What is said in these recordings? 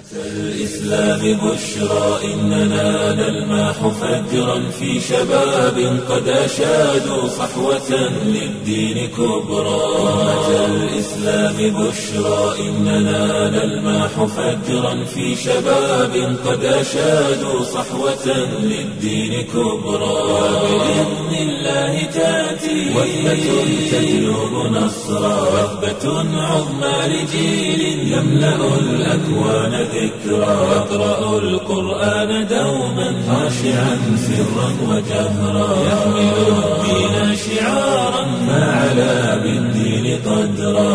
الإسلام بشرى إننا نلمح فجرا في شباب قد أشادوا صحوة للدين كبرى أمة الإسلام بشرى إننا نلمح فجرا في شباب قد أشادوا صحوة للدين كبرى وبإذن الله تأتي وثبة تجلب نصرا وثبة عظمى لجيل يملأ الأكوان ذكرا يقرأ القرآن دوما خاشعا سرا وجهرا يحمل الدين شعارا ما علا بالدين قدرا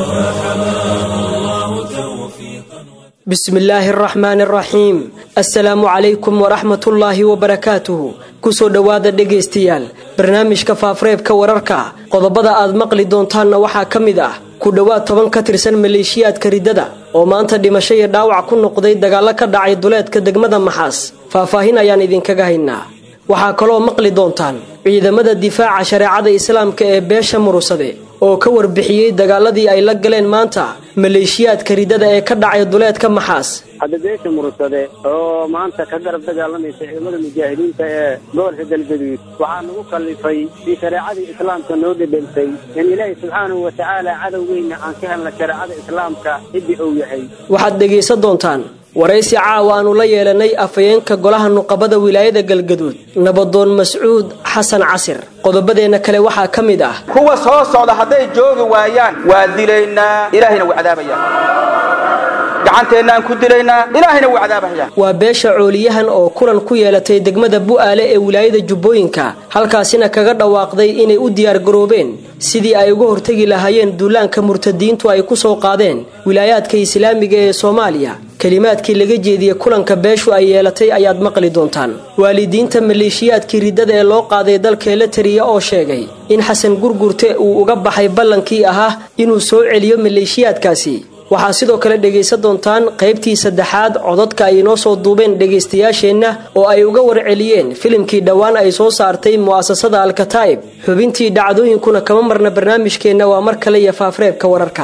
فحماه الله توفيقا bismillaahi araxmaani araxiim assalaamu calaykum waraxmatullaahi wabarakaatuhu kusoo dhowaada dhegaystayaal barnaamijka faafareebka wararka qodobada aad maqli doontaanna waxaa ka mid ah ku dhowaad toban ka tirsan maleeshiyaadka riddada oo maanta dhimasho iyo dhaawac ku noqday dagaallo ka dhacay duleedka degmada maxaas faahfaahin ayaan idinkaga haynaa waxaa kaloo maqli doontaan ciidamada difaaca shareecada islaamka ee beesha murusade oo ka warbixiyey dagaaladii ay la galeen maanta maleeshiyaadka riddada ee ka dhacay duleedka maxaas hadda beesha murursade oo maanta ka garab dagaalamaysa ciidamada mujaahidiinta ee gobolka galgaduud waxaa nagu kallifay si shareecadii islaamka noo dhedhelsay in ilaahay subxaanahu wa tacaala cadowgeyna aan ka helna shareecada islaamka ciddii uu yahay waxaad dhegaysan doontaan waraysi caawa aanu la yeelanay afhayeenka golaha nuqabada wilaayada galgaduud nabadoon mascuud xasan casir qodobadeenna kale waxaa ka mid ah kuwa soo socda hadday joogi waayaan waa dilaynaa ilaahayna wuu cadaabayaa gacanteennaan ku dilaynaa ilaahayna wuu cadaabayaa waa beesha cooliyahan oo kulan ku yeelatay degmada bu'aale ee wilaayada jubbooyinka halkaasina kaga dhawaaqday inay u diyaargaroobeen sidii ay uga hortegi lahaayeen duulaanka murtadiintu ay ku soo qaadeen wilaayaadka islaamiga ee soomaaliya kelimaadkii laga jeediyey kulanka beeshu ay yeelatay ayaad maqli doontaan waalidiinta maleeshiyaadkii riddada ee loo qaaday dalka eletariya oo sheegay in xasan gurgurte uu uga baxay ballankii ahaa inuu soo celiyo maleeshiyaadkaasi waxaa sidoo kale dhegaysan doontaan qaybtii saddexaad codadka ay inoo soo duubeen dhegaystayaasheenna oo ay uga warceliyeen filimkii dhowaan ay soo saartay mu'asasada alkataa'ib xubintii dhacdooyinkuna kama marna barnaamijkeenna waa mar kale iyo faafreebka wararka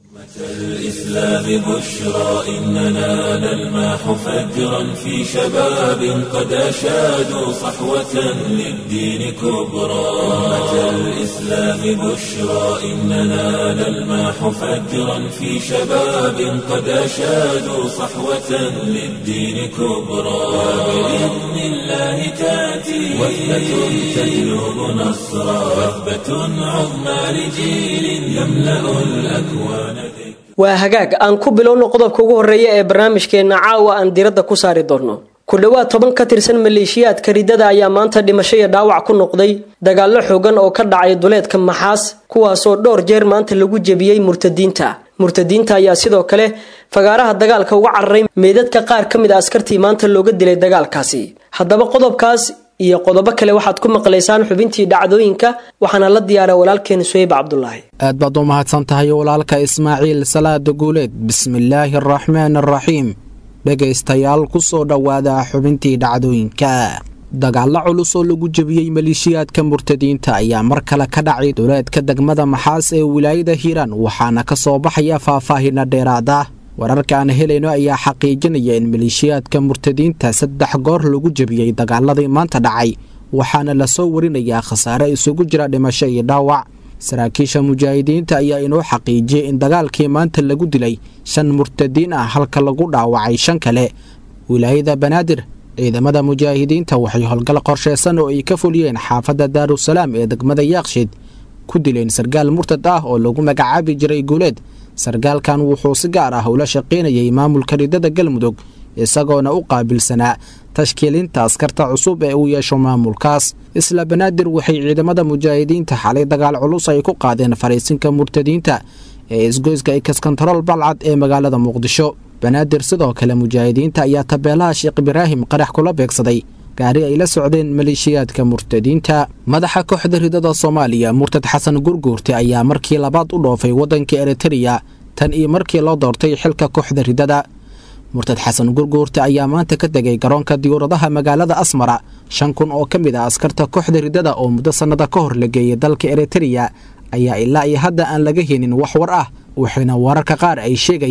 الإسلام بشرى إننا نلمح فجرا في شباب قد أشادوا صحوة للدين كبرى أمة الإسلام بشرى إننا نلمح فجرا في شباب قد أشادوا صحوة للدين كبرى وبإذن الله تأتي وثبة تجلب نصرا وثبة عظمى لجيل يملأ الأكوان ذكرا waa hagaag aan ku bilowno qodobka ugu horreeya ee barnaamijkeenna caawa aan diradda ku saari doonno ku dhowaad toban ka tirsan maleeshiyaadka riddada ayaa maanta dhimasho iyo dhaawac ku noqday dagaallo xoogan oo ka dhacay duleedka maxaas kuwaasoo dhowr jeer maanta lagu jebiyey murtadiinta murtadiinta ayaa sidoo kale fagaaraha dagaalka uga cararay meydadka qaar ka mid a askartii maanta looga dilay dagaalkaasi haddaba qodobkaas iyo qodobo kale waxaad ku maqlaysaan xubintii dhacdooyinka waxaana la diyaara walaalkeen suheyb cabdulaahi aad baad u mahadsan tahay walaalka ismaaciil salaada guuleed bismillaahi araxmaan araxiim dhegaystayaal ku soo dhowaada xubintii dhacdooyinka dagaallo culus oo lagu jebiyey maleeshiyaadka murtadiinta ayaa mar kale ka dhacay duleedka degmada maxaas ee wilaayada hiiraan waxaana ka soo baxaya faahfaahina dheeraada wararka aan helayno ayaa xaqiijinaya in maleeshiyaadka murtadiinta saddex goor lagu jebiyey dagaaladii maanta dhacay waxaana lasoo warinayaa khasaare isugu jira dhimasho iyo dhaawac saraakiisha mujaahidiinta ayaa inoo xaqiijiyey in dagaalkii maanta lagu dilay shan murtadiin ah halka lagu dhaawacay shan kale wilaayada banaadir ciidamada mujaahidiinta waxay howlgal qorsheysan oo ay ka fuliyeen xaafadda daarusalaam ee degmada yaaqshiid ku dileen sarkaal murtad ah oo lagu magacaabi jiray guuleed sarkaalkan wuxuu si gaar ah ula shaqaynayay maamulka riddada galmudug isagoona u qaabilsanaa tashkiilinta askarta cusub ee uu yeesho maamulkaas isla banaadir waxay ciidamada mujaahidiinta xalay dagaal culus ay ku qaadeen fariisinka murtadiinta ee isgoyska ikaskontarool balcad ee magaalada muqdisho banaadir sidoo kale mujaahidiinta ayaa tabeelaha sheekh ibraahim qarax kula beegsaday gaari ay la socdeen maleeshiyaadka murtadiinta madaxa kooxda ridada soomaaliya murtad xasan gurguurte ayaa markii labaad u dhoofay waddanka eritereya tan iyo markii loo doortay xilka kooxda ridada murtad xasan gurguurte ayaa maanta ka tegay garoonka diyuuradaha magaalada asmara shan kun oo ka mid ah askarta kooxda ridada oo muddo sannada ka hor la geeyay dalka eritereya ayaa ilaa iyo hadda aan laga helin wax war ah waxayna wararka qaar ay sheegayaan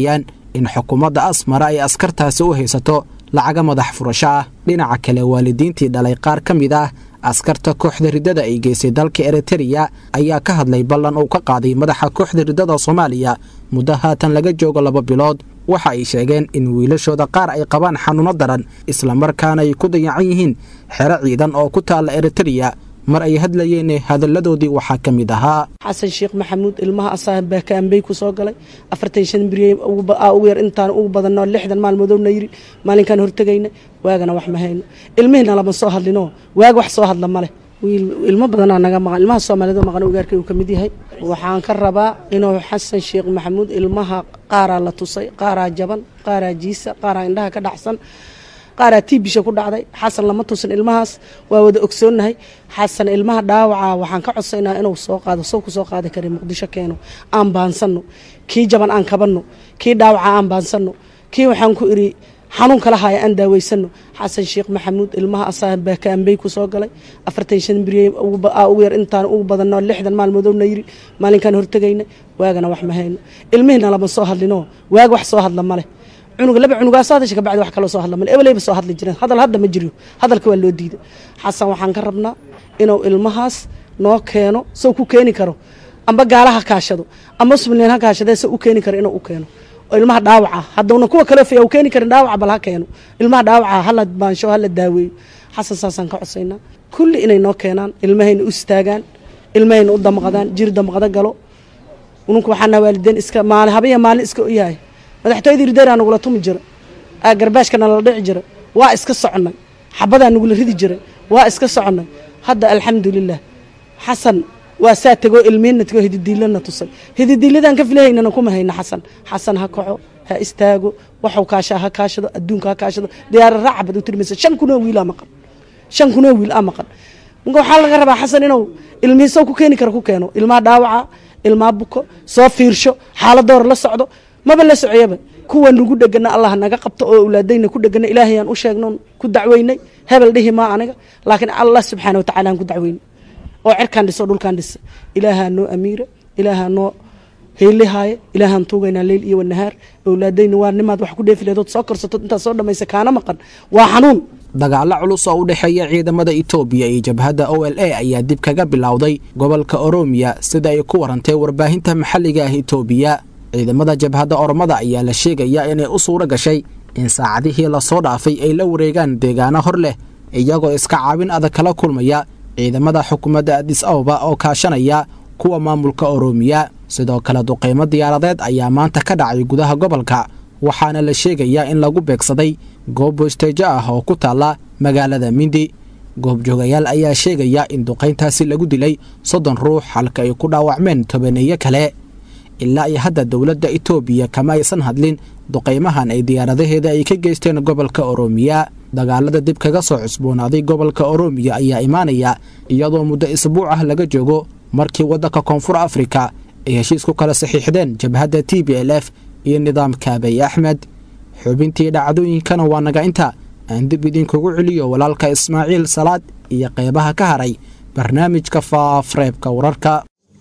in xukuumadda asmara ay askartaasi u haysato lacaga madax furasho ah dhinaca kale waalidiintii dhalay qaar ka mid ah askarta kooxda riddada ay geysay dalka eritereya ayaa ka hadlay ballan uu ka qaaday madaxa kooxda riddada soomaaliya muddo haatan laga joogo laba bilood waxa ay sheegeen in wiilashooda qaar ay qabaan xanuuno daran islamarkaana ay ku dayacan yihiin xero ciidan oo ku taalla eritereya mar ay hadlayeen hadalladoodii waxaa ka mid ahaa xasan sheekh maxamuud ilmaha asaa baakaambey ku soo galay afartan shan beriye ugu yar intaan ugu badanno lixdan maalmoodowna yiri maalinkaan hortegayna waagana wax ma hayno ilmihiina lama soo hadlino waag wax soo hadla maleh wiil ilmo badanaa naga maqan ilmaha soomaalida maqan ugaarkay uu ka mid yahay waxaan ka rabaa inuu xasan sheekh maxamuud ilmaha qaaraa la tusay qaaraa jaban qaaraa jiisa qaaraa indhaha ka dhacsan qaaraa tiibisha ku dhacday xasan lama tusin ilmahaas waa wada ogsoonnahay xasan ilmaha dhaawaca waxaan ka codsaynaa inuu soo qaado sow ku soo qaadi kara muqdisho keeno aan baansanno kii jaban aan kabanno kii dhaawaca aan baansanno kii waxaan ku idhi xanuun kala haya aan daaweysano xasan sheekh maxamuud ilmaha asaa baakaambey ku soo galay afartan shan beriye ugu yar intaan ugu badanno lixdan maalmoodowna yiri maalinkaan hortegayna waagana wax ma hayno ilmihiina lama soo hadlino waag wax soo hadla maleh cunuga laba cunugaasoo hadasha kabacdi wax kaloo soo hadla male ebelayba soo hadli jireen hadal hadda ma jiriyo hadalka waa loo diiday xasan waxaan ka rabnaa inuu ilmahaas noo keeno sow ku keeni karo amba gaala ha kaashado amba somalilan ha kaashadee se u keeni karo inuu u keeno oo ilmaha dhaawaca haddawna kuwa kale faya u keeni karin dhaawaca bal ha keeno ilmaha dhaawaca hala baansho hala daaweeyo xasan saasaan ka codsaynaa kulli inay noo keenaan ilmahayna u istaagaan ilmahayna u damqadaan jir damqado galo ununka waxaana waalideen iska maali habaya maalin iska u yahay madaxtooyadii rideeraa nagula tumi jira garbaashka nala dhici jira waa iska soconnay xabadaa nagula ridi jiray waa iska soconnay hadda alxamdulilah xasan waa saa tegoo ilmiinna tegoo hididiilana tusay hididiiladan ka filahaynana kuma hayna xasan xasan ha kaco ha istaago waxuu kaashaa ha kaashado adduunka ha kaashado diyaara raaca bad u tirmaysa shan kunoo wiilaa maqan shan kunoo wiil aa maqan marka waxaa laga rabaa xasan inuu ilmihiisow ku keeni karo ku keeno ilmaha dhaawaca ilmaha buko soo fiirsho xaaladoor la socdo maba la socoyaba kuwa nagu dhegana allah naga qabto oo awlaadayna ku dhegana ilaahayaan u sheegno ku dacweynay hebel dhihi maa aniga laakiin allah subxaana watacala aan ku dacweynay oo cirkaan dhiso dhulkaan dhisa ilaahaa noo amiira ilaahaa noo heylihaaye ilaahaan tuugaynaa leyl iyo wanahaar awlaadayna waa nimaad wax ku dheefi leedood soo korsatood intaad soo dhamaysa kaana maqan waa xanuun dagaallo culus oo u dhexeeya ciidamada itoobiya iyo jabhadda o l a ayaa dib kaga bilowday gobolka oroomiya sida ay ku warantay warbaahinta maxalliga ah itoobiya ciidamada jabhadda oromada ayaa la sheegayaa inay u suuro gashay in saacadihii lasoo dhaafay ay la wareegaan deegaano hor leh iyagoo iska caabin adag kala kulmaya ciidamada xukuumadda adis ababa oo kaashanaya kuwa maamulka oroomiya sidoo kale duqaymo diyaaradeed ayaa maanta ka dhacay gudaha gobolka waxaana la sheegayaa in lagu beegsaday goob boosteejo ah oo ku taalla magaalada mindi goobjoogayaal ayaa sheegaya in duqayntaasi lagu dilay soddon ruux halka ay ku dhaawacmeen tobaneeyo kale ilaa iyo hadda dowladda itoobiya kama aysan hadlin duqaymahan ay diyaaradaheeda ay ka geysteen gobolka oroomiya dagaalada dib kaga soo cusboonaaday gobolka oroomiya ayaa imaanaya iyadoo muddo isbuuc ah laga joogo markii waddanka koonfur afrika ay heshiis ku kala saxiixdeen jabhadda t b l f iyo nidaamka abiy axmed xubintii dhacdooyinkana waa naga inta aan dib idinkugu celiyo walaalka ismaaciil salaad iyo qeybaha ka haray barnaamijka faafreebka wararka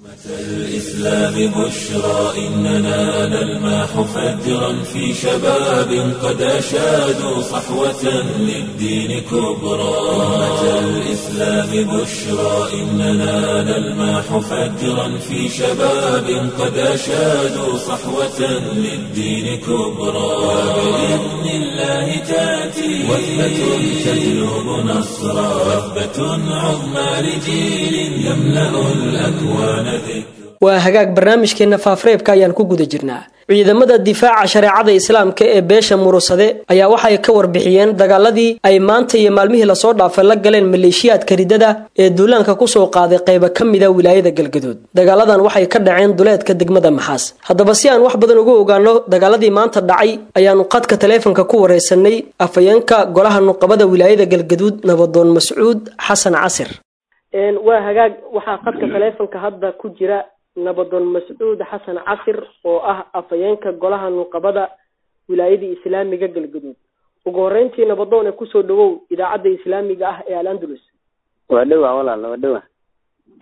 الإسلام بشرى إننا نلماح فجرا في شباب قد أشادوا صحوة للدين كبرى أمة الإسلام بشرى إننا نلماح فجرا في شباب قد أشادوا صحوة للدين كبرى وبإذن الله تأتي وثبة تجلب نصرا وثبة عظمى لجيل يملأ الأكوان waa hagaag barnaamijkeenna faafreebka ayaan ku guda jirnaa ciidamada difaaca shareecada islaamka ee beesha murusade ayaa waxay ka warbixiyeen dagaaladii ay maanta iyo maalmihii lasoo dhaafay la galeen maleeshiyaadka ridada ee duulaanka kusoo qaaday qayba ka mida wilaayada galgaduud dagaaladan waxay ka dhaceen duleedka degmada maxaas haddaba si aan wax badan ugu ogaano dagaaladii maanta dhacay ayaanu qadka taleefonka ku wareysanay afayeenka golaha nuqabada wilaayada galgaduud nabadoon mascuud xasan casir waa hagaag waxaa qadka taleefonka hadda ku jira nabadoon mascuud xasan casir oo ah afayeenka golaha nuqabada wilaayadii islaamiga galgaduud ugu horeyntii nabadoon ee kusoo dhawow idaacadda islaamiga ah ee al andalus waa dhowa walaal waa dhowa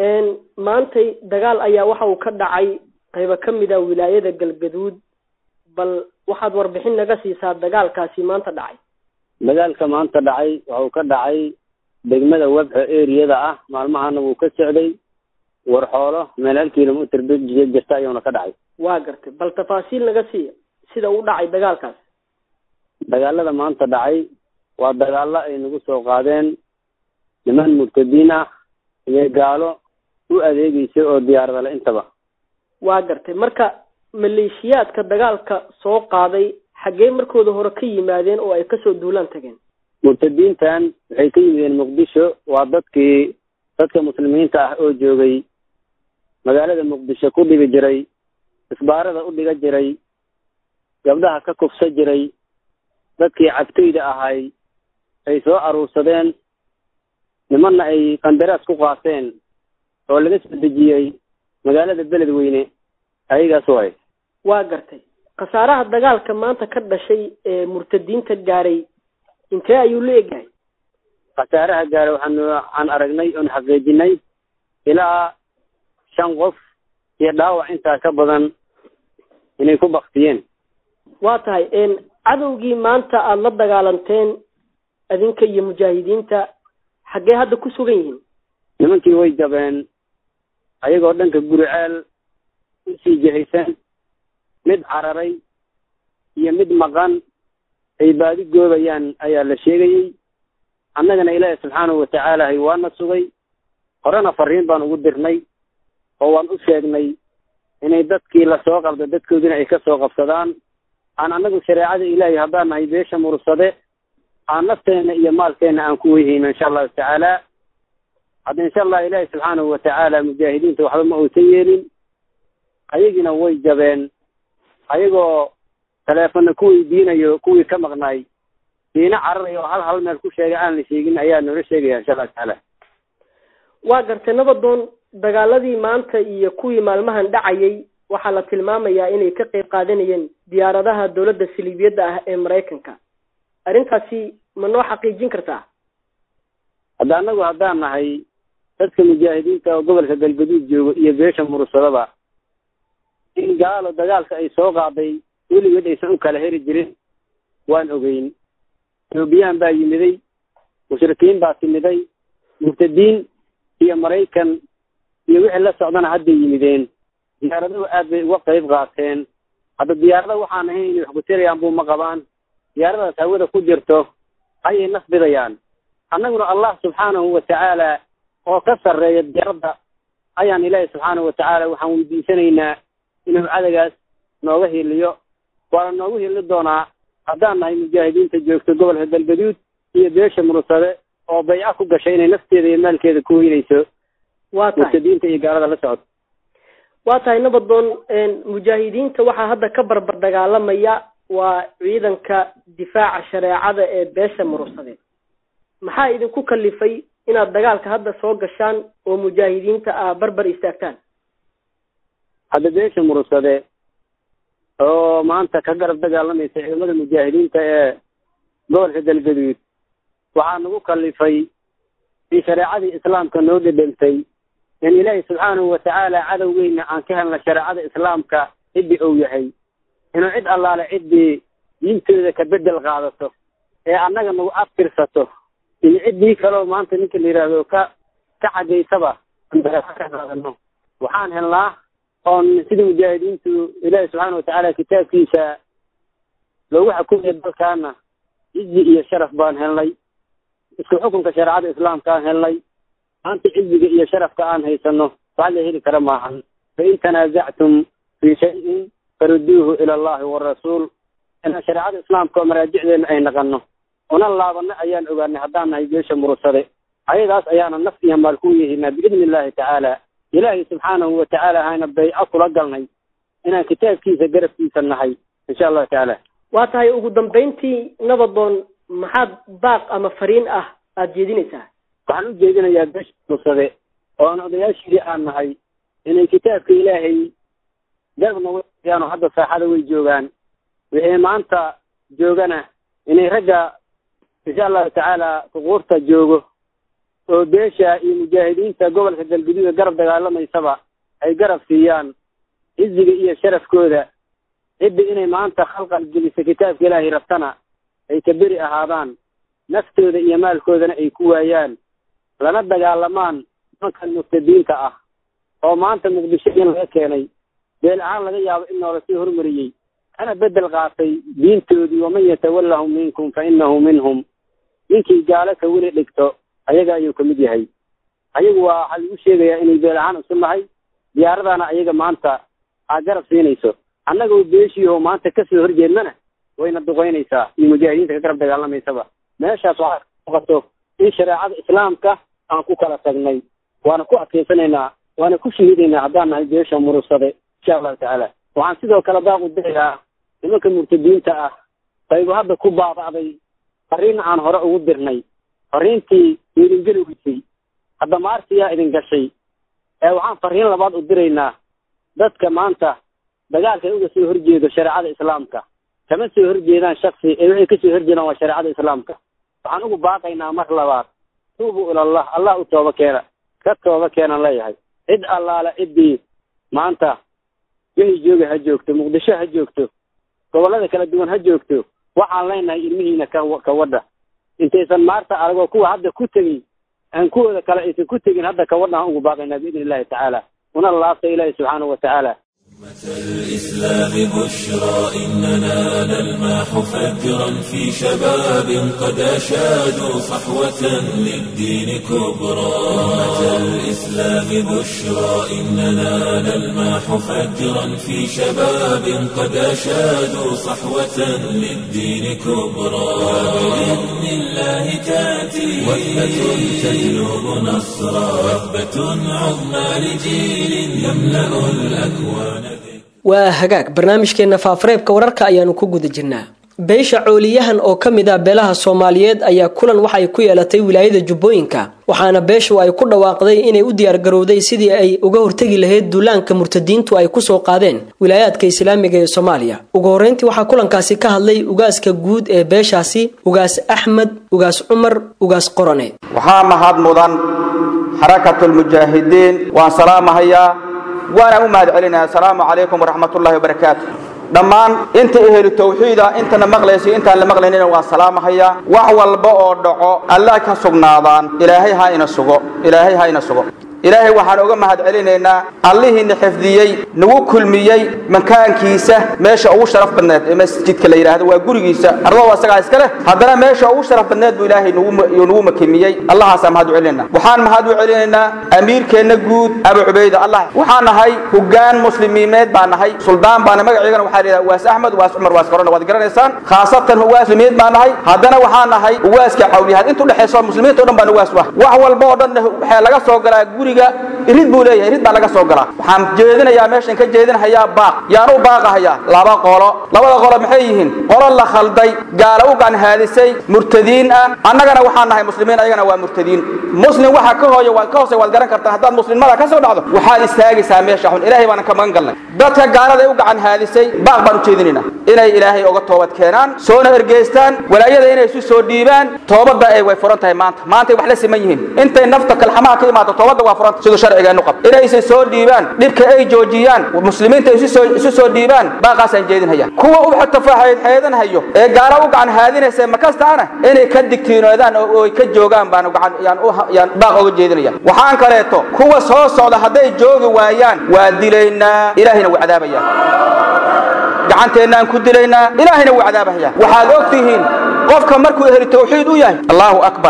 maantay dagaal ayaa waxa uu ka dhacay qaybo ka mid a wilaayada galgaduud bal waxaad warbixin naga siisaa dagaalkaasi maanta dhacay dagaalka maanta dhacay waxuu ka dhacay degmada webxo eriyada ah maalmahana wuu ka socday warxoolo meel hal kilomitr jirta ayuuna ka dhacay waa gartay bal tafaasiil naga siiya sida u dhacay dagaalkaas dagaalada maanta dhacay waa dagaalo ay nagu soo qaadeen niman murtadiin ah iyo gaalo u adeegeysa oo diyaaradale intaba waa gartay marka maleeshiyaadka dagaalka soo qaaday xaggee markooda hore ka yimaadeen oo ay kasoo duulaan tageen murtadiintan waxay ka yimideen muqdisho waa dadkii dadka muslimiinta ah oo joogay magaalada muqdisho ku dhigi jiray isbaarada u dhiga jiray gabdhaha ka kufsa jiray dadkii cabtayda ahay ay soo aruursadeen nimanna ay qandaraas ku qaateen oo laga soo dejiyey magaalada beledweyne ayagaas way waa gartay khasaaraha dagaalka maanta ka dhashay ee murtadiinta gaaray intee ayuu la egyahay khasaaraha gaaray waxaan waxaan aragnay oon xaqiijinay ilaa shan qof iyo dhaawac intaa ka badan inay ku baktiyeen waa tahay cadowgii maanta aada la dagaalanteen adinka iyo mujaahidiinta xaggee hadda ku sugan yihiin nimankii way jabeen ayagoo dhanka guriceel usii jihaysan mid cararay iyo mid maqan ay baadi goobayaan ayaa la sheegayey annagana ilaahi subxaanahu watacaala hay waana sugay horena fariin baan ugu dirnay oo waan u sheegnay inay dadkii lasoo qabda dadkoodina ay kasoo qabsadaan aan annagu shareecada ilaahay haddaan nahay beesha mursade aan nafteena iyo maalkeena aan ku weyhayno insha allahu tacaala hadda insha allah ilaahi subxaanahu watacaala mujaahidiinta waxba ma uusan yeelin ayagiina way jabeen ayagoo taleefonna ku weydiinayo kuwii ka maqnaay diina cararay oo hal hal meel ku sheegay aan la sheegin ayaa noola sheegaya insha allahu tacaala waa gartay nabadoon dagaaladii maanta iyo kuwii maalmahan dhacayay waxaa la tilmaamayaa inay ka qayb qaadanayeen diyaaradaha dowladda saliibiyadda ah ee maraykanka arrintaasi ma noo xaqiijin kartaa hadda annagu haddaan nahay dadka mujaahidiinta oo gobolka galgaduud joogo iyo beesha mursadaba in gaalo dagaalka ay soo qaaday weligeed aysan u kala heri jirin waan ogeyn etoobiyaan baa yimiday mushrikiin baa timiday murtadiin iyo maraykan iyo wixii la socdana hadday yimideen diyaaraduhu aad bay uga qayb qaateen hadda diyaarada waxaan ahayn inay wax kutelayaan buu ma qabaan diyaaradaas hawada ku jirto ayay nasbidayaan annaguna allah subxaanahu watacaala oo ka sarreeya diyaaradda ayaan ilaahi subxaanahu watacaala waxaan weydiisanaynaa inuu cadagaas nooga hiliyo waana noogu hili doonaa haddaan nahay mujaahidiinta joogto gobolka galgaduud iyo beesha mursade oo bayca ku gashay inay nafteeda iyo maalkeeda ku weynayso waa tahay murtadiinta iyo gaalada la socota waa tahay nabadoon mujaahidiinta waxaa hadda ka barbar dagaalamaya waa ciidanka difaaca shareecada ee beesha mursade maxaa idinku kalifay inaad dagaalka hadda soo gashaan oo mujaahidiinta aa barbar istaagtaan hadda beesha mursade oo maanta ka garab dagaalamaysa ciidamada mujaahidiinta ee gobolka galgaduud waxaa nagu kalifay in shareecadii islaamka noo dhedhentay in ilaahi subxaanahu watacaala cadowgeyna aan ka helna shareecada islaamka ciddii ou yahay inuu cid allaale ciddii diintooda ka bedel qaadato ee annaga nagu aftirsato iyo ciddii kaleo maanta ninka la yidhaahdo ka ka xagaysaba ka qaadano waxaan helnaa oon sida mujaahidiintu ilaahi subxaana watacaala kitaabkiisa loogu xukumaya dalkaana cizi iyo sharaf baan helnay isku xukunka shareecada islaamka aan helnay maanta ciziga iyo sharafka aan haysano wax la heli kara maahan fain tanaasactum fii shayin faruduuhu ila allahi warasuul inaan shareecada islaamka oo maraajicdeena ay naqano una laabano ayaan ogaanay haddaan nahay beesha mursade ayadaas ayaana naf iyo maal ku yehinaa biidni illahi tacaala ilaahay subxaanahu watacaala hayna bayco kula galnay inaan kitaabkiisa garabkiisa nahay insha allahu tacaala waa tahay ugu dambayntii nabadoon maxaad baaq ama fariin ah aada jeedinaysaa waxaan u jeedinayaa beesha mursade oon odayaashii aan nahay inay kitaabka ilaahay garabna wayaano hadda saaxada way joogaan wixii maanta joogana inay ragga insha allahu tacaala suquurta joogo oo beesha iyo mujaahidiinta gobolka galguduuda garab dagaalamaysaba ay garab siiyaan ciziga iyo sharafkooda cidda inay maanta khalqal gelisa kitaabka ilaahay rabtana ay ka beri ahaadaan naftooda iyo maalkoodana ay ku waayaan lana dagaalamaan nimankan murtadiinta ah oo maanta muqdisho in laga keenay beel ahaan laga yaabo in noola sii hormariyey ana bedel qaatay diintoodii waman yatawallahum minkum fa innahu minhum ninkii gaalo ka weli dhigto ayaga ayuu ka mid yahay ayagu waa waxaa lagu sheegayaa inay beel ahaan isu nahay diyaaradana ayaga maanta aa garab siinayso annagoo beeshiiho maanta kasoo horjeednana wayna duqeynaysaa iyo mujaahidiinta ka garab dagaalamaysaba meeshaas waxaa muuqato in shareecada islaamka aan ku kala tagnay waana ku adkaysanaynaa waana ku shahiidaynaa haddaan nahay beesha murugsade insha allahu tacaala waxaan sidoo kale baaqu dirayaa nimanka murtadiinta ah qaybu hadda ku baaba'day fariin aan hore ugu dirnay fariintii idin geli weysay hadda maartiyaa idin gashay ee waxaan fariin labaad u diraynaa dadka maanta dagaalka uga soo horjeedo shareecada islaamka kama soo horjeedaan shaksi ee waxay kasoo horjeedaan waa shareecada islaamka waxaan ugu baaqaynaa mar labaad tuubuu ilallah allah u tooba keena ka tooba keenan leeyahay cid allaale ciddii maanta wixii jooga ha joogto muqdisho ha joogto gobollada kala duwan ha joogto waxaan leenahay ilmihiina ka ka wadha intaysan maarta aragoo kuwa hadda ku tegey aan kuwooda kale aysan ku tegin hadda ka wadha aan ugu baaqaynaa biidni illahi tacaala una laabta ilaahi subxaanahu wa tacaala الإسلام بشرى إننا نلماح فجرا في شباب قد أشادوا صحوة للدين كبرى أمة الإسلام بشرى إننا نلماح فجرا في شباب قد أشادوا صحوة للدين كبرى وبإذن الله تأتي وثبة تجلب نصرا وثبة عظمى لجيل يملأ الأكوان waa hagaag barnaamijkeenna faafareebka wararka ayaanu ku guda jirnaa beesha cooliyahan oo ka mid ah beelaha soomaaliyeed ayaa kulan waxay ku yeelatay wilaayada jubbooyinka waxaana beeshu ay ku dhawaaqday inay u diyaargarowday sidii ay uga hortegi lahayd duulaanka murtadiintu ay kusoo qaadeen wilaayaadka islaamiga ee soomaaliya ugu horreyntii waxaa kulankaasi ka hadlay ugaaska guud ee beeshaasi ugaas axmed ugaas cumar ugaas qorone waxaa mahad mudan xarakatulmujaahidiin waan salaamahayaa waana u mahad celinaya asalaamu calaykum waraxmat ullahi wabarakaatu dhammaan inta ehelu tawxiida intana maqlaysa intaan la maqlaynina waan salaamahayaa wax walba oo dhaco alla ka sugnaadaan ilaahay ha ina sugo ilaahay ha ina sugo ilaahay waxaan uga mahad celinaynaa allihiina xifdiyey nagu kulmiyey makaankiisa meesha ugu sharaf badneed ee masjidka la yidhaahdo waa gurigiisa ardada asagaa iska leh haddana meesha ugu sharaf badneed buu ilaahay nagu nagu makimiyey allahaasaan mahad u celinaynaa waxaan mahad u celinaynaa amiirkeenna guud abu cubayda allah waxaan nahay hoggaan muslimiineed baan nahay suldaan baana magaceygana waxaa la yidhaha uwaas axmed uwaas cumar uwaas korona waad garanaysaan khaasatan uwaas muslimiin baan nahay haddana waxaan nahay uwaaska cawliyahaad intu dhexayso muslimiinta o dhan baan uwaas ah wax walba oo dhan waxaa laga soo galaa guriga irid buu leeyahay irid baa laga soo galaa waxaan jeedinayaa meeshan ka jeedinahayaa baaq yaan u baaqahayaa laba qolo labada qolo maxay yihiin qolo la khalday gaala u ganhaadisay murtadiin ah annagana waxaan nahay muslimiin ayagana waa murtadiin muslim waxa ka hooya waad ka hoose waad garan kartaan haddaad muslimnimada ka soo dhacdo waxaad istaagaysaa meesha xun ilaahay baanan ka magan galnay dadka gaalada ay u gacan haadisay baaq baan u jeedinaynaa inay ilaahay uga toobad keenaan soona ergeystaan walaayada inay isu soo dhiibaan toobadda ay way furan tahay maanta maantay wax la siman yihiin intay nafta kalxamaha ka imaado toobadda waa furanta siduu sharcigeenu qab inaysan soo dhiibaan dhibka ay joojiyaan muslimiinta isu soo isu soo dhiibaan baaqaasaan jeedinhaya kuwa u xeedanhayo ee gaala u gacan haadinaysa makastaana inay ka digtiinoodaan oo ay ka joogaan baan gacan yaan u yaan baaq uga jeedinaya waxaan kaleeto kuwa soo socda hadday joogi waayaan waa dilaynaa ilaahayna wuu cadaabayaa gacanteennaan ku dilaynaa ilaahayna wuu cadaabahaya waxaad og tihiin qofka markuu ehli tawxiid u yahay allahu akbar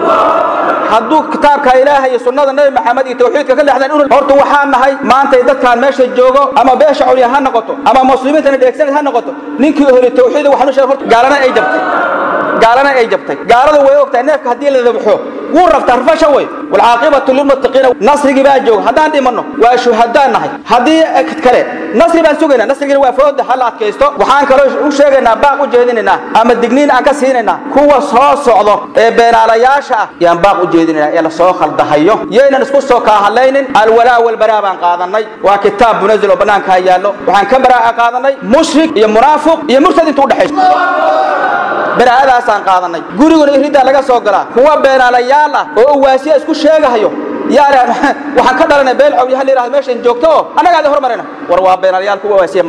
hadduu kitaabka ilaahay iyo sunnada nabi maxamed iyo tawxiidka ka leexdaan inu horta waxaan nahay maantay dadkaan meesha joogo ama beesha culya ha noqoto ama muslimiintana dheegsanad ha noqoto ninkii ehli tawxiid waxaan u sheegay horta gaalana ay jabtay gaalana ay jabtay gaaladu way ogtahay neefka haddii la dabxo wuu rabtaa rafasha wey walcaaqibatu lilmuttaqiina nasrigii baa jooga haddaan dhimanno waa shuhadaan nahay haddii kale nasri baan sugaynaa nasrigina waa fooda ha la adkaysto waxaan kaloo u sheegaynaa baaq u jeedinaynaa ama digniin aan ka siinaynaa kuwa soo socdo ee beenaalayaasha ah yaan baaq u jeedinaynaa ee lasoo khaldahayo yaynan isku soo kaahadlaynin alwalaa walbaraa baan qaadanay waa kitaab munazil oo bannaankaa yaallo waxaan ka baraa'a qaadanay mushrik iyo munaafiq iyo murtad inta udhexayso baraa'adaasaan qaadanay guriguna iriddaa laga soo galaa kuwa beenaalayaal ah oo uwaasiya isku sheegahayo yaani waxaan ka dhalanay beel cawliyaha la yidhahdo meeshan joogto oo annagaa idin hormarayna war waa beenaalayaal kuwa uwaasiya ma ah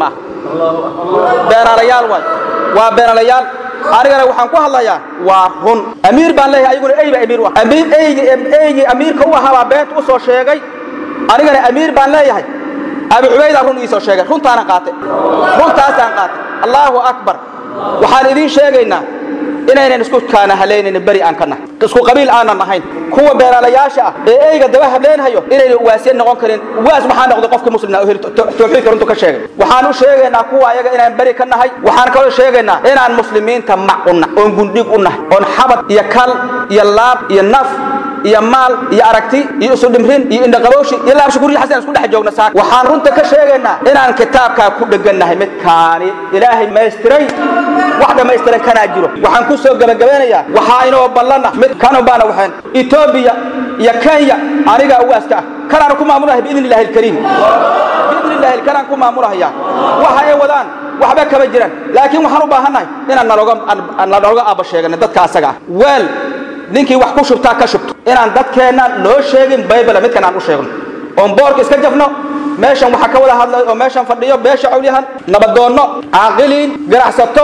beenaalayaal waay waa beenaalayaal anigana waxaan ku hadlayaa waa run amiir baan leeyahay ayaguna eyba amiir u ah amiir eygi eygii amiirka u ahaa baa beenta u soo sheegay anigana amiir baan leeyahay abi cubaydaa run ii soo sheegay runtaanan qaatay runtaasaan qaatay allaahu akbar waxaan idiin sheegaynaa inaynan isku kaana halaynaynin beri aan ka nahay isku qabiil aanan ahayn kuwa beeraalayaasha ah ee eyga daba hableynhayo inaynan uwaasiyad noqon karin uwaas maxaa noqday qofkii muslimna oo heli tawxiidka runtu ka sheegay waxaan u sheegaynaa kuwa ayaga inaan beri ka nahay waxaan kaloo sheegaynaa inaan muslimiinta mac u nahay oon gundhig u nahay oon xabad iyo kal iyo laab iyo naf iyo maal iyo aragti iyo isu dhimrin iyo indhaqabowshi iyo laabsha gurya xasan isku dhex joogna saak waxaan runta ka sheegaynaa inaan kitaabkaa ku dhegannahay midkaani ilaahay maystiray wax dhammaystiran kanaa jiro waxaan ku soo gebagabeynayaa waxaa inoo ballana mid kanu baana waxeen etoobiya iyo kenya anigaa ugaaska ah kanaanu ku maamulahay biidni illahi alkariim biidni illahi kanaan ku maamulahaya waxa ay wadaan waxba kama jiraan laakiin waxaan u baahannahay inaan nalooga nalooga aaba sheegano dadka asaga ah weel ninkii wax ku shubtaa ka shubto inaan dadkeenna loo sheegin baybala midkan aan u sheegno oon boorka iska jafno meeshan waxaa ka wada hadlay oo meeshan fadhiyo beesha cawlyahan nabadoonno caaqiliin ganacsato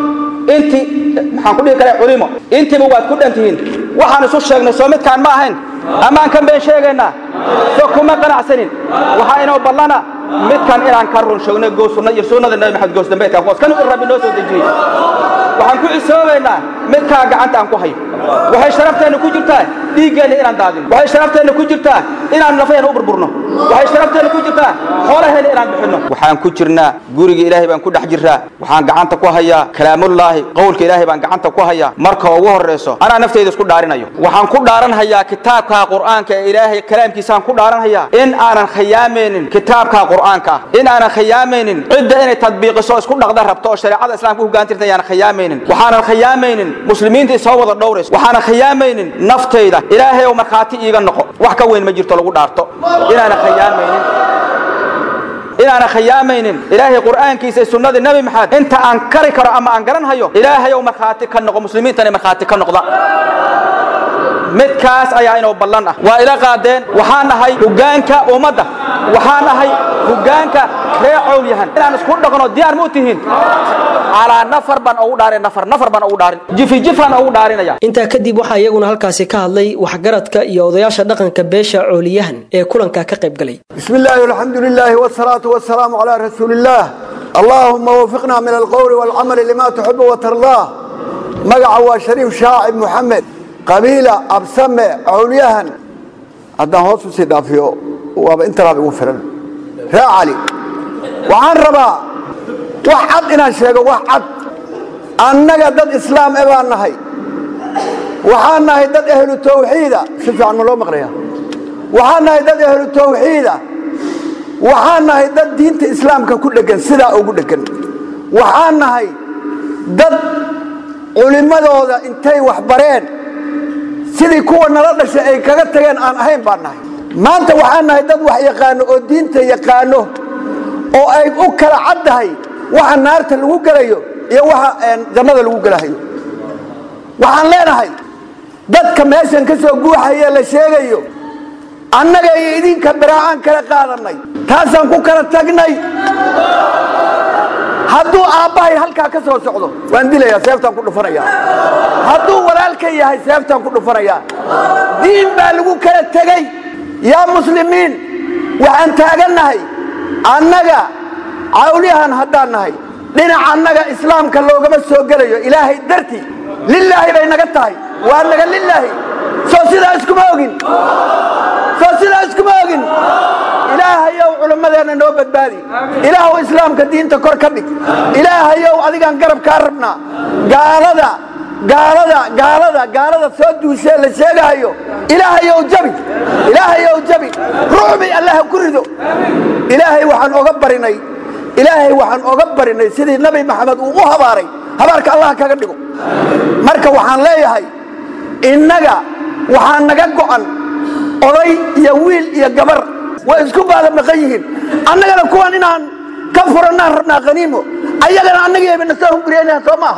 intii maxaan ku dhihi karaa culimo intiiba waad ku dhan tihiin waxaan isu sheegnay soo midkaan ma ahayn amaan kan been sheegaynaa so kuma qanacsanin waxaa inoo ballana midkan inaan ka run sheegno goosunna iyo sunnada nabi maxamed goos dambeedka qoos kan in rabbi noo soo dejiyey waxaan ku cisoobaynaa midkaa gacanta aan ku hayo waxay sharafteenna ku jirtaa dhiiggeenna inaan daadino waxay sharafteenna ku jirtaa inaan lafayeenna u burburno waxay sharafteenna ku jirtaa xoolaheenna inaan bixinno waxaan ku jirnaa guriga ilaahay baan ku dhex jirraa waxaan gacanta ku hayaa kalaamullaahi qowlka ilaahay baan gacanta ku hayaa marka ugu horrayso anaa nafteyda isku dhaarinayo waxaan ku dhaaranhayaa kitaabka qur'aanka ee ilaahay kalaamkiisaan ku dhaaranhayaa in aanan khiyaamaynin kitaabka qur'aanka ah in aanan khiyaamaynin cidda inay tadbiiqiso isku dhaqda rabto oo shareecada islaamka u hoggaantirta ayaanan khiyaamaynin waxaanan khiyaamaynin muslimiinta isoo wada dhowrayso waxaanan khiyaamaynin naftayda ilaahay oo markhaati iiga noqo wax ka weyn ma jirto lagu dhaarto inaanan khiyaamaynin inaanan khiyaamaynin ilaahay qur'aankiisa iyo sunnadii nabi maxamed inta aan kari karo ama aan garanhayo ilaahay oo markhaati ka noqo muslimiintana markhaati ka noqda midkaas ayaa inoo ballan ah waa ila qaadeen waxaan nahay hoggaanka ummadda waxaan nahay hoggaanka ree cowlyahan inaan isku dhaqno diyaar ma u tihiin calaa nafar baan ugu dhaarin nafar nafar baan ugu dhaarin jifi jifaan ugu dhaarinaya intaa kadib waxaa iyaguna halkaasi ka hadlay waxgaradka iyo odayaasha dhaqanka beesha cooliyahan ee kulanka ka qayb galay بسم الله والحمد لله والصلاة والسلام على رسول الله اللهم وفقنا من القول والعمل لما تحب وترضاه مقع شريف شاعب محمد قبيلة أبسمة علياها هذا هو سيدا فيه وانت رابي وفرن يا علي وعن ربا وحد إنا شيء وحد أنك ضد إسلام إبان نهي وحان نهي ضد أهل التوحيد شوف عن ملو مقرية وحان نهي ضد أهل التوحيد waxaan nahay dad diinta islaamka ku dhegan sidaa ugu dhegan waxaan nahay dad culimmadooda intay wax bareen sidii kuwa nala dhashay ay kaga tageen aan ahayn baan nahay maanta waxaan nahay dad wax yaqaano oo diinta yaqaano oo ay u kala caddahay waxa naarta lagu gelayo iyo waxa jannada lagu gelahayo waxaan leenahay dadka meeshan ka soo guuxaya la sheegayo annaga iyo idinka baraa'aan kala qaadanay taasaan ku kala tagnay hadduu aabbahay halkaa ka soo socdo waan dilayaa seeftaan ku dhufanayaa hadduu walaalka yahay seeftaan ku dhufanayaa diin baa lagu kala tegey yaa muslimiin waxaan taagannahay annaga cawliyahan haddaan nahay dhinaca annaga islaamka loogama soo gelayo ilaahay dartii lilaahi bay naga tahay waa naga lilaahi soo sidaa iskuma ogin soo sidaa iskuma ogin ilaahayow culimmadeenna noo badbaadi ilaahow islaamka diinta kor ka dhig ilaahayow adigaan garab kaa rabnaa gaalada gaalada gaalada gaalada soo duushee la sheegahayo ilaahayow jabi ilaahayow jabi ruuxbi allah ku rido ilaahay waxaan oga barinay ilaahay waxaan oga barinay sidii nabi maxamed uu u habaaray habaarka allah kaga dhigo marka waxaan leeyahay innaga waxaa naga go'an oday iyo wiil iyo gabar way isku baada maqan yihiin annagana kuwan inaan ka furannaan rabnaa khaniimo ayagana annagayba na soo hunguriyanayaan soo maaha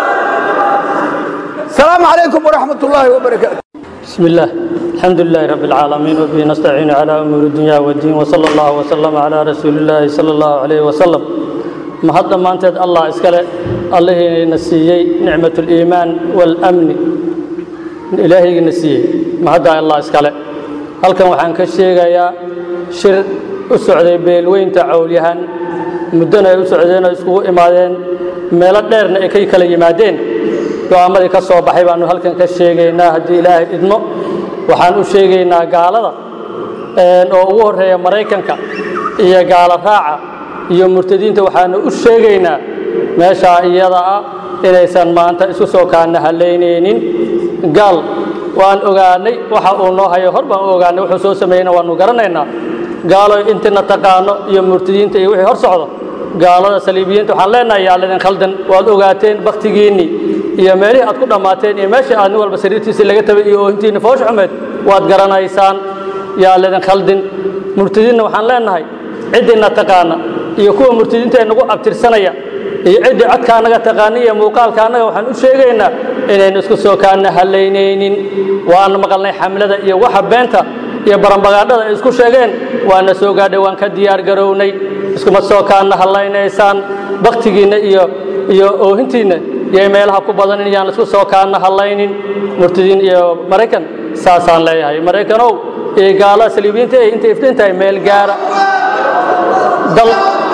asalaamu calaykum waraxmat ullaahi wabarakaatu بسم الله الحمد لله رب العالمين وبه نستعين على أمور الدنيا والدين وصلى الله وسلم على رسول الله صلى الله عليه وسلم mahad dhammaanteed allah iskale allahiina siiyey nicmat اliimaan waalamni ilaahaygiina siiyey mahaddaa allah iskale halkan waxaan ka sheegayaa shir u socday beelweynta cawlyahan muddona ay u socdeen oo iskugu imaadeen meelo dheerna ay ka kala yimaadeen go'aammadii ka soo baxay baannu halkan ka sheegaynaa haddii ilaahay idmo waxaan u sheegaynaa gaalada oo ugu horreeya maraykanka iyo gaalo raaca iyo murtadiinta waxaanu u sheegaynaa meeshaa iyada ah inaysan maanta isku soo kaana halaynaynin gaal waan ogaanay waxa uu noo hayo hor baan u ogaanay wuxuu soo sameeyeyna waannu garanaynaa gaalo intina taqaano iyo murtadiinta iyo wixii hor socdo gaalada saliibiyiinta waxaan leenahay yaa lidin khaldan waad ogaateen bakhtigiinnii iyo meelihii aad ku dhammaateen iyo meeshii aad nin walba sariirtiisii laga tabay iyo oohintiinni foosh xumeed waad garanaysaan yaa lidin khaldin murtadiinna waxaan leenahay ciddina taqaana iyo kuwa murtadiinta ee nagu abtirsanaya iyo ciddii codka annaga taqaana iyo muuqaalka annaga waxaan u sheegaynaa inaynu isku soo kaana halaynaynin waana maqalnay xamlada iyo waxa beenta iyo barambagaadhada ay isku sheegeen waana soo gaadhay waan ka diyaar garownay iskuma soo kaana hallaynaysaan bakhtigiinna iyo iyo oohintiinna iyo meelaha ku badanin yaan isku soo kaana hallaynin murtadiin iyo maraykan saasaan leeyahay maraykanow iyo gaalada saliibiyiinta ay intay iftiin tahay meel gaara dal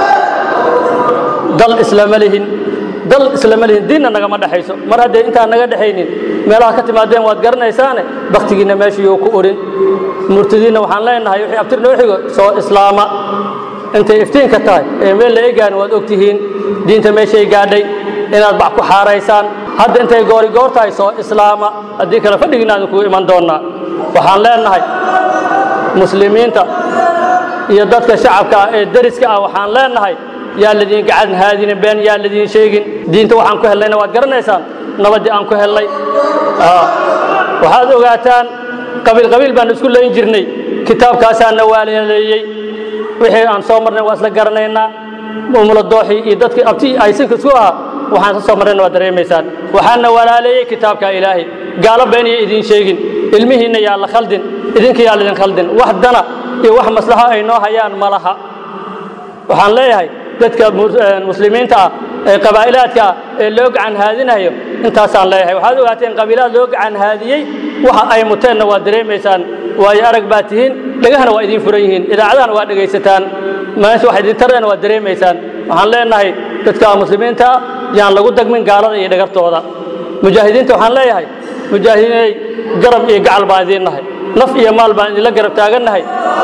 dal islama lihin dal islama lihin diinna nagama dhexayso mar hadday intaan naga dhexaynin meelaha ka timaadeen waad garanaysaane bakhtigiinna meeshiyuu ku orin murtadiinna waxaan leenahay wixii abtir noo xigo soo islaama intay iftiinka tahay ee meel la egaan waad og tihiin diinta meeshay gaadhay inaad bac ku xaaraysaan hadda intay goori goor tahay soo islaama haddii kale fadhigiinaanu kugu iman doonnaa waxaan leenahay muslimiinta iyo dadka shacabka ah ee deriska ah waxaan leenahay yaa ladiin gacan haadinin been yaa ladiin sheegin diinta waxaan ku helnayna waad garanaysaan nabaddii aan ku helnay waxaad ogaataan qabiil qabiil baan isku layn jirnay kitaabkaasaa na waaleeleeyey wixii aan soo marnay waa isla garanaynaa umula dooxii iyo dadkii abti aysinka isku ahaa waxaan ka soo marnayna waad dareemaysaan waxaana walaaleeyey kitaabka ilaahay gaalo been iyo idiin sheegin ilmihiinna yaa la khaldin idinka yaa lidin khaldin wax dana iyo wax maslaxo ay noo hayaan ma laha waxaan leeyahay dadka muslimiinta ah ee qabaa'ilaadka ah ee loo gacan haadinayo intaasaan leeyahay waxaad ogaateen qabiilaad loo gacan haadiyey waxa ay muteenna waad dareemaysaan waayo arag baad tihiin dhegahana waa idiin furan yihiin idaacadahana waa dhegaysataan meesha wax idin tarana waad dareemaysaan waxaan leenahay dadka muslimiinta ah yaan lagu dagmin gaalada iyo dhagartooda mujaahidiinta waxaan leeyahay mujaahidiinay garab iyo gacal baan idiin nahay naf iyo maal baan idinla garab taagannahay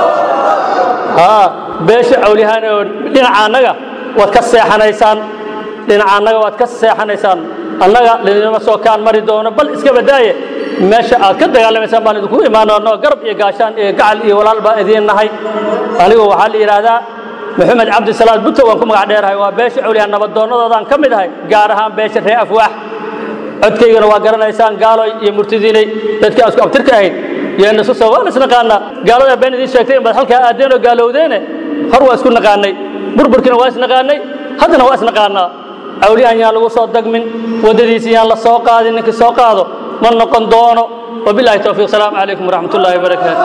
beesha cawliyahaan oo dhinaca annaga waad ka seexanaysaan dhinaca annaga waad ka seexanaysaan annaga lidinama soo kaan mari doono bal iska badaaye meesha aad ka dagaalamaysaan baan idinku imaanoonoo garab iyo gaashaan iyo gacal iyo walaal baan idiin nahay anigu waxaa la yidhaahdaa maxamed cabdisalaad buto waan ku magac dheerahay waa beesha cawliyahaan nabadoonnadoodaan ka mid ahay gaar ahaan beesha ree afwaax codkaygana waa garanaysaan gaaloy iyo murtidiinay dadkii aan isku abtirka ahayn yeena isu soo waan isnaqaanaa gaalada been idiin sheegtay in baad halkaa aadeen oo gaalowdeene hor waa isku naqaanay burburkiina waa isnaqaanay haddana waa isnaqaanaa cawliyahan yaan lagu soo dagmin waddadiisi yaan la soo qaadin ninkii soo qaado ma noqon doono wabilahi towfiiq salaamu calaykum waraxmat ullahi wabarakaatu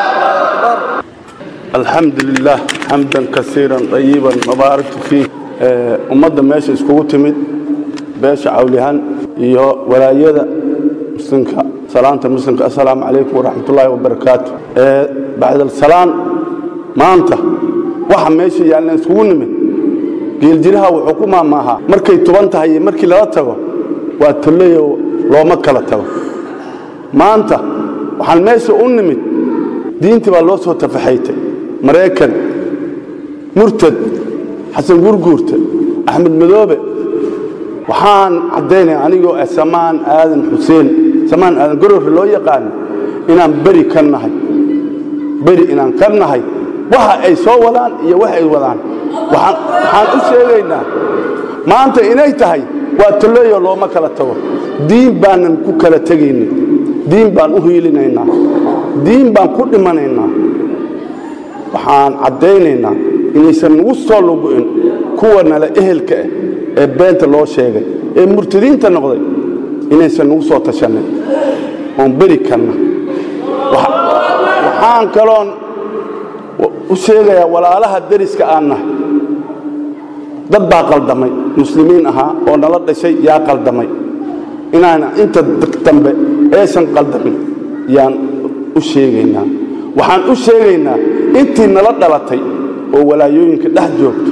الحمد لله حمدا كثيرا طيبا مبارك فيه ummadda meesha iskugu timid beesha cawlihan iyo walaayada muslimka salaanta muslimka assalaamu calaykum waraxmatullaahi wabarakaatu bacdasalaan maanta waxa meesha yaalna iskugu nimid geeljiraha wuxuu ku maamaahaa markay tuban tahay iyo markii lala tago waa tolleyo looma kala tago maanta waxaan meesha u nimid diintii baa loo soo tafaxaytay maraykan murtad xasan gurguurta axmed madoobe waxaan caddaynaya anigoo ah samaan aadan xuseen samaan aadan gororre loo yaqaano inaan beri ka nahay beri inaan ka nahay waxa ay soo wadaan iyo wax ay wadaan waxaan u sheegaynaa maanta inay tahay waa tolleeyo looma kala tago diin baanan ku kala tegaynin diin baan u hiilinaynaa diin baan ku dhimanaynaa waxaan caddaynaynaa inaysan nagu soo lugu'in kuwa nale ehelka ah ee beenta loo sheegay ee murtadiinta noqday inaysan nagu soo tashannin oon beri karna waxaan kaloon u sheegayaa walaalaha deriska aan nahay dad baa qaldamay muslimiin ahaa oo nala dhashay yaa qaldamay inaana inta dambe aysan qaldamin yaan u sheegaynaa waxaan u sheegaynaa intii nala dhalatay oo walaayooyinka dhex joogto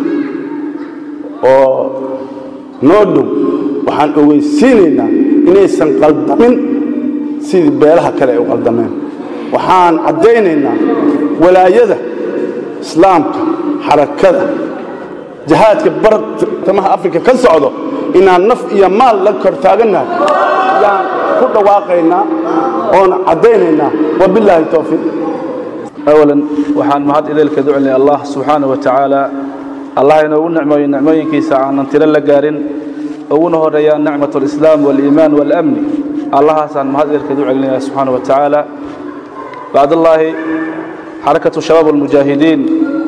oo noo dhow waxaan ogeysiinaynaa inaysan qaldamin sidii beelaha kale ay u qaldameen waxaan caddaynaynaa walaayada islaamka xarakada jihaadka bartamaha afrika ka socdo inaan naf iyo maal la kor taagannahay yaan ku dhawaaqaynaa oona caddaynaynaa wabilaahi towfiiq awalan waxaan mahad ideelka duclay allah subxaana wa tacaala allah inoogu nicmooyo nicmooyinkiisa aanan tiro la gaarin uguna horeeyaan nicmat alislaam waaliimaan waalamni allahaasaan mahad ideelka ducelinaya subxaana wa tacaala bacdallaahi xarakatu shabaab almujaahidiin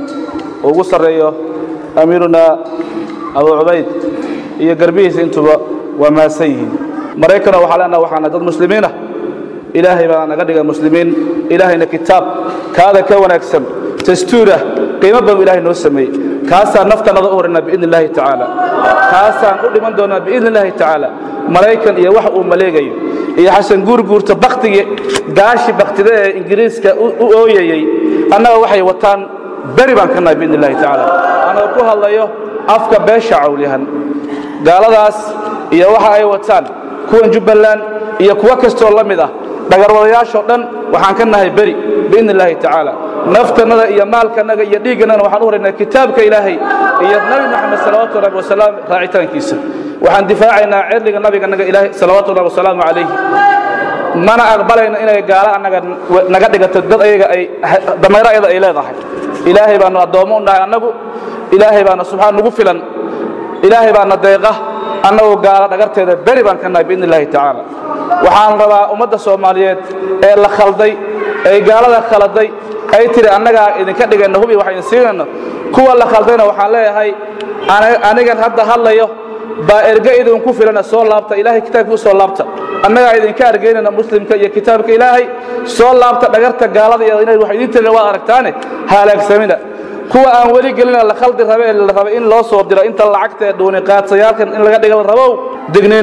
ugu sarreeyo amiiruna abu cubayd iyo garbihiisa intuba waa maasan yihiin maraykana waxaa leenaha waxaana dad muslimiinah ilaahay baa naga dhiga muslimiin ilaahayna kitaab kaada ka wanaagsan dastuurah qiimo badan ilaahay noo sameeyey kaasaan naftanada u horanaa biidni illaahi tacaala kaasaan u dhiman doonaa biidni illaahi tacaala maraykan iyo wax uu maleegayo iyo xasan guurguurta baktigii gaashi baktida ee ingiriiska u ooyayey annaga waxay wataan beri baan ka nahay biidni illahi tacaala anagoo ku hadlayo afka beesha cawlyahan gaaladaas iyo waxa ay wataan kuwan jubbaland iyo kuwo kastoo la mid ah dhagarwadayaashoo dhan waxaan ka nahay beri biidni illaahi tacaala naftannada iyo maalkannaga iyo dhiiggannagana waxaan u horaynaa kitaabka ilaahay iyo nabi moxamed salawaatu rabbi wasalaam raacitaankiisa waxaan difaacaynaa cirdiga nabigannaga ilaahay salawaatu rabbi wasalaamu calayhi mana aqbalayno inay gaalo annaga naga dhigato dad ayaga ay damayro ayada ay leedahay ilaahay baanu addoommo u nahay annagu ilaahay baana subxaan nugu filan ilaahay baana deeqa annagu gaalo dhagarteeda beri baan ka nahay biidni illaahi tacaala waxaan rabaa ummadda soomaaliyeed ee la khalday ee gaalada khaladay ay tiri annagaa idinka dhigayna hubi waxaynu siinayno kuwa la khaldayna waxaan leeyahay anigan hadda hadlayo baa erge idinku filana soo laabta ilaahay kitaabkii u soo laabta annagaa idinka argaynayna muslimka iyo kitaabka ilaahay soo laabta dhagarta gaalada iyo inay wax idiin tirin waad aragtaane halaagsamina kuwa aan weli gelina la khaldi rabe ee la rabay in loo soo diro inta lacagta ee dhuuni qaadsayaalkan in laga dhiga la rabow dignin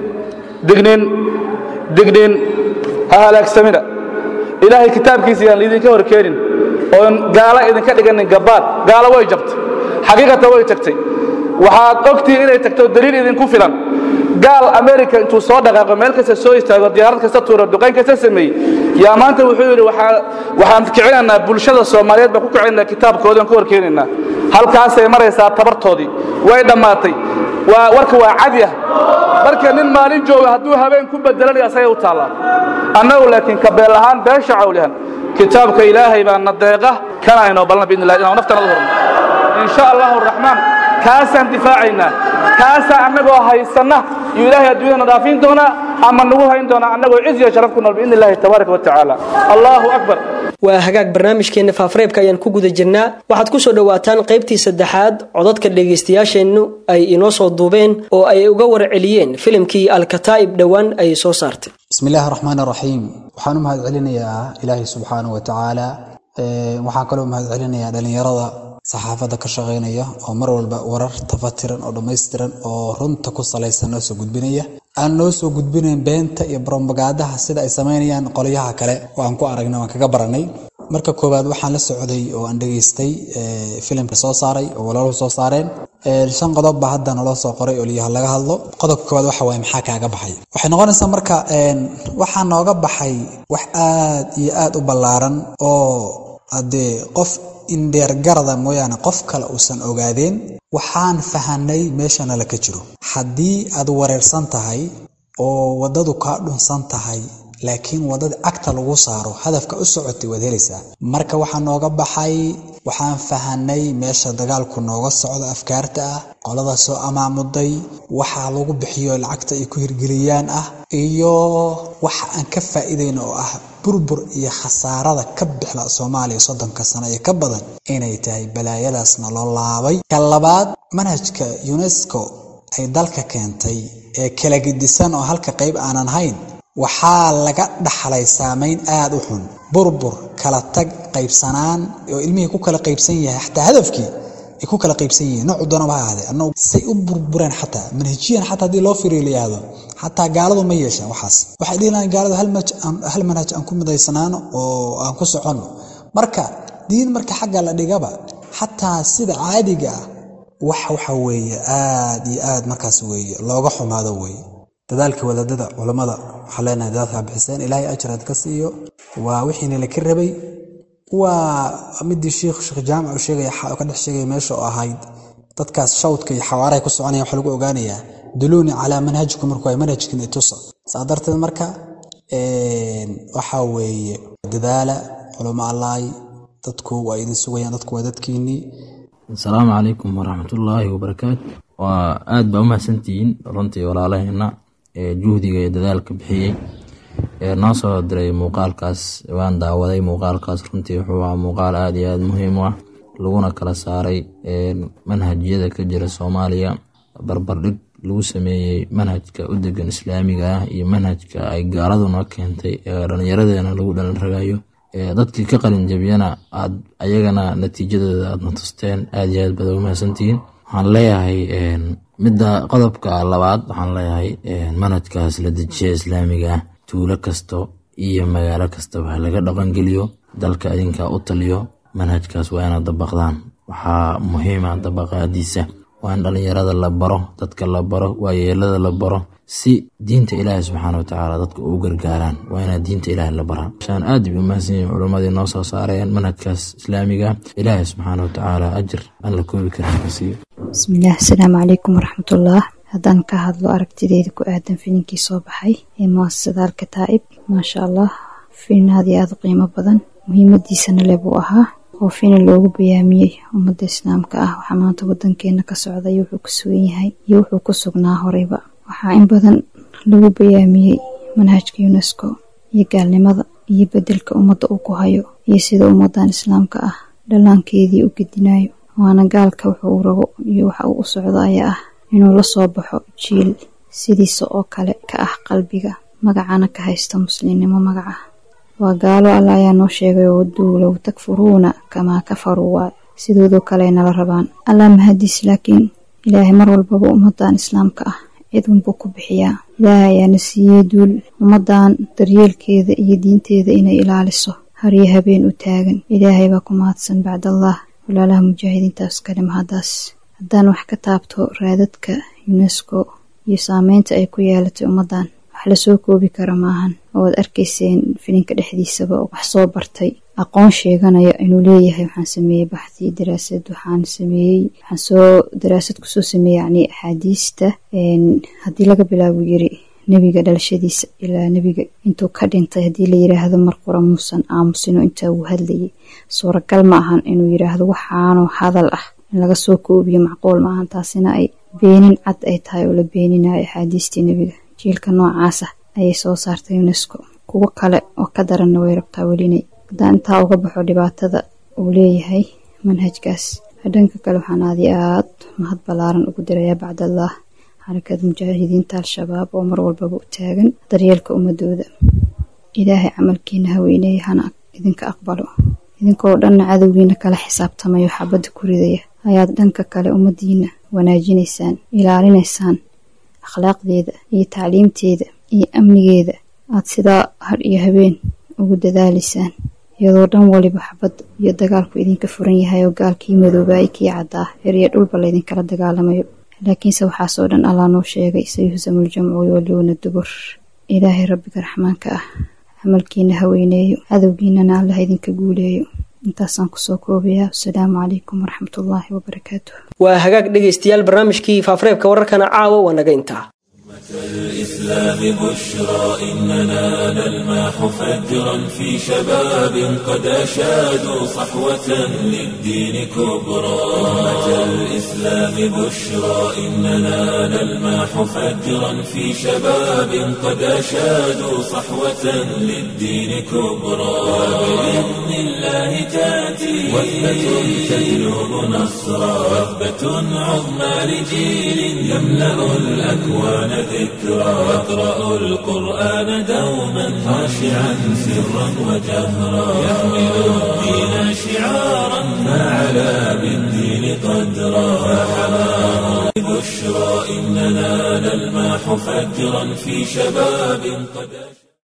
dignin dignin ha halaagsamina ilaahay kitaabkiisa yaan laidinka hor keenin oon gaalo idinka dhiganin gabbaad gaalo way jabtay xaqiiqata way tagtay waxaad ogtihiin inay tagto daliil idinku filan gaal america intuu soo dhaqaaqo meel kasta soo istaago diyaarad kasta tuuro duqayn kasta sameeyey yaa maanta wuxuu yidhi waxaan kicinaynaa bulshada soomaaliyeed baan ku kicinaynaa kitaabkoodaan ka horkeenaynaa halkaasay maraysaa tabartoodii way dhammaatay waa warka waa cadi ah marka nin maalin jooga hadduu habeen ku bedelanaya asagay u taallaa annagu laakiin kabeel ahaan beesha cawlihan kitaabka ilaahay baa na deeqa kana aynoo balna biidni illahi inaan naftana u horno in sha allahu araxmaan kaasaan difaacaynaa kaasaa annagoo haysanna iyo ilaahay adduunyada nadaafiin doonaa ama nagu hayn doonaa annagoo ciz iyo sharaf ku nool biidni illahi tabaaraka wa tacaala allahu akbar waa hagaag barnaamijkeenna faafareebka ayaan ku guda jirnaa waxaad ku soo dhowaataan qaybtii saddexaad codadka dhegaystayaasheennu ay inoo soo duubeen oo ay uga warceliyeen filimkii alkataa'ib dhowaan ay soo saartay bismi illaahi raxmaan raxiim waxaan u mahad celinayaa ilaahay subxaana wa tacaala waxaan kaloo mahad celinayaa dhallinyarada saxaafadda ka shaqaynaya oo mar walba warar tafatiran oo dhammaystiran oo runta ku salaysan noo soo gudbinaya aan noo soo gudbinayn beenta iyo brobagaadaha sida ay samaynayaan qolyaha kale oo aan ku aragnay waan kaga baranay marka koowaad waxaan la socday oo aan dhegaystay filimka soo saaray oo walaaluhu soo saareen shan qodob baa hadda naloo soo qoray oo liyaha laga hadlo qodobka koowaad waxa waaye maxaa kaaga baxay waxay noqonaysaa marka waxaa nooga baxay wax aad iyo aad u ballaaran oo haddee qof indheergarada mooyaane qof kale uusan ogaadeen waxaan fahanay meeshana la ka jiro haddii aad wareersan tahay oo waddadu kaa dhunsan tahay laakiin waddada cagta lagu saaro hadafka u socotay waad helaysaa marka waxaa nooga baxay waxaan fahanay meesha dagaalku nooga socdo afkaarta ah qolada soo amaamuday waxaa lagu bixiyo lacagta ay ku hirgeliyaan ah iyo waxa aan ka faa'iidayno oo ah burbur iyo khasaarada ka bixla soomaaliya soddonka sano iyo ka badan inay tahay balaayadaasna loo laabay ka labaad manhajka unesco ay dalka keentay ee kala gedisan oo halka qayb aanan hayn waxaa laga dhaxlay saamayn aad u xun burbur kala tag qaybsanaan oo ilmihii ku kala qaybsan yahay xataa hadafkii ay ku kala qaybsan yihiin noocu doonaba ha ahaadee annagu say u burbureen xataa manhajiyan xataa haddii loo firiyo la yihahdo xataa gaaladu ma yeeshaan waxaas waxay dhihi lahayn gaaladu hal manhaj aan ku midaysanaano oo aan ku soconno marka diin marka xagga la dhigaba xataa sida caadiga ah wax waxa weeye aad iyo aad markaas weeye looga xumaado weeye dadaalka wadaadada culammada waxaa leenahay dadaalkaa bixiseen ilaahay ajraad ka siiyo waa wixiina laka rabay waa midii sheikh sheekh jaamac uu sheegaya ka dhex sheegaya meesha oo ahayd dadkaas shawdka iyo xawaarahay ku soconaya waxa lagu ogaanayaa duluuni calaa manhajikum marku ay manhajkin itusa saa darteed marka waxaa weeye dadaala culamo allaay dadku waa idin sugayaan dadku waa dadkiinnii asalaamu calaykum waraxmatullaahi wabarakaatu waa aad baa u mahadsantihiin runtii walaalaheena ee juhdiga iyo dadaalka bixiyey ee noo soo diray muuqaalkaas waan daawaday muuqaalkaas runtii wuxuu ahaa muuqaal aad iyo aad muhiim u ah laguna kala saaray manhajyada ka jira soomaaliya barbardhig lagu sameeyey manhajka u degan islaamiga ah iyo manhajka ay gaaladuna keentay ee dhallinyaradeena lagu dhalin ragayo dadkii ka qalin jabiyana aad ayagana natiijadooda aadna tusteen aad iyo aad baad ugu mahadsantihiin waxaan leeyahay midda qodobka labaad waxaan leeyahay manhajkaas la dejiya islaamiga ah tuulo kasto iyo magaalo kastaba ha laga dhaqangeliyo dalka idinkaa u taliyo manhajkaas waa inaad dabaqdaan waxaa muhiima dabaqaadiisa waa in dhallinyarada la baro dadka la baro waayeelada la baro si diinta ilaahi subxaana watacaala dadka u gargaaraan waa inaad diinta ilaahi la baraa shaan aad bay umahadsan yihin culimmadii noo soo saareen manhajkaas islaamiga ilaahi subxaana watacaala ajir aan la koobi karin ka siiyo bismillaah asalaamu calaykum waraxmatullah haddaan ka hadlo aragtideyda ku aadan filinkii soo baxay ee muasasada alkataa'ib maasha allah filin aad iyo aad u qiimo badan muhiimadiisana le buu ahaa oo filin loogu bayaamiyey ummadda islaamka ah waxaa maanta wadankeena ka socda iyo wuxuu ku sugan yahay iyo wuxuu ku sugnaa horeyba waxaa in badan lagu bayaamiyey manhajka unesco iyo gaalnimada iyo bedelka ummadda uu ku hayo iyo sida ummadan islaamka ah dhallaankeedii u gedinayo waana gaalka wuxuu u rabo iyo waxa uu u socdo ayaa ah inuu la soo baxo jiil sidiisa oo kale ka ah qalbiga magacana ka haysta muslimnimo magaca waa gaalo alla ayaa noo sheegay oo duulow takfuruuna kamaa kafaruu waa sidoodoo kale nala rabaan allah mahadiis laakiin ilaahay mar walbaba ummadan islaamka ah cid unbuu ku bixiyaa ilaahay ayaana siiyey duul ummadan daryeelkeeda iyo diinteeda inay ilaaliso haryo habeen u taagan ilaahay baa ku mahadsan bacdallah walaalaha mujaahidiintaas kale mahadaas haddaan wax ka taabto raadadka unesco iyo saameynta ay ku yeelatay ummadan wax lasoo koobi kara maahan oo aad arkayseen filinka dhexdiisaba wax soo bartay aqoon sheeganaya inuu leeyahay waxaan sameeyey baxdi daraasad waxaan sameeyey waxaan soo daraasad kusoo sameeyey yacni axaadiista haddii laga bilaabo yiri nebiga dhalashadiisa ilaa nebiga intuu ka dhintay haddii la yiraahdo mar qura muusan aamusino intaa uu hadlayay suuragal ma ahan inuu yiraahdo waxaanoo hadal ah in laga soo koobiyo macquul ma ahan taasina ay beenin cad ay tahay oo la beeninayo axaadiistii nebiga jiilka noocaas ah ayay soo saartay unesco kuwo kale oo ka daranna way rabtaa welinay haddaan intaa uga baxo dhibaatada uu leeyahay manhajkaas dhanka kale waxaan aadi aad mahad ballaaran ugu dirayaa bacdallah xarakada mujaahidiinta al-shabaab oo mar walbaba u taagan daryeelka ummadooda ilaahay camalkiina haweyneeya hana idinka aqbalo idinkoo dhanna cadowgiina kala xisaabtamayo xabadda ku ridaya ayaad dhanka kale ummadiina wanaajinaysaan ilaalinaysaan akhlaaqdeeda iyo tacliimteeda iyo amnigeeda aad sidaa har iyo habeen ugu dadaalaysaan iyadoo dhan waliba xabad iyo dagaalku idinka furan yahay oo gaalkii madoobaayay kii caddaa heriyo dhulba laydinkala dagaalamayo laakiinse waxaasoo dhan allaa noo sheegay sayuhsamul jamcu yowalluuna dubur ilaahay rabbiga raxmaanka ah camalkiina haweyneeyo cadowgiinana allah idinka guuleeyo intaasaan kusoo koobayaa wasalaamu calaykum waraxmatullaahi wabarakaatu waa hagaag dhegaystayaal barnaamijkii faafareebka wararkana caawa waa naga intaa الإسلام بشرى إننا نلمح فجرا في شباب قد أشادوا صحوة للدين كبرى أمة الإسلام بشرى إننا نلمح فجرا في شباب قد أشادوا صحوة للدين كبرى وبإذن الله تأتي وثبة تجلب نصرا وثبة عظمى لجيل يملأ الأكوان ذكرى يقرأ القرآن دوما خاشعا سرا وجهرا يحمل الدين شعارا فعلى بالدين قدرا فحماه بشرى إننا نلمح فجرا في شباب قد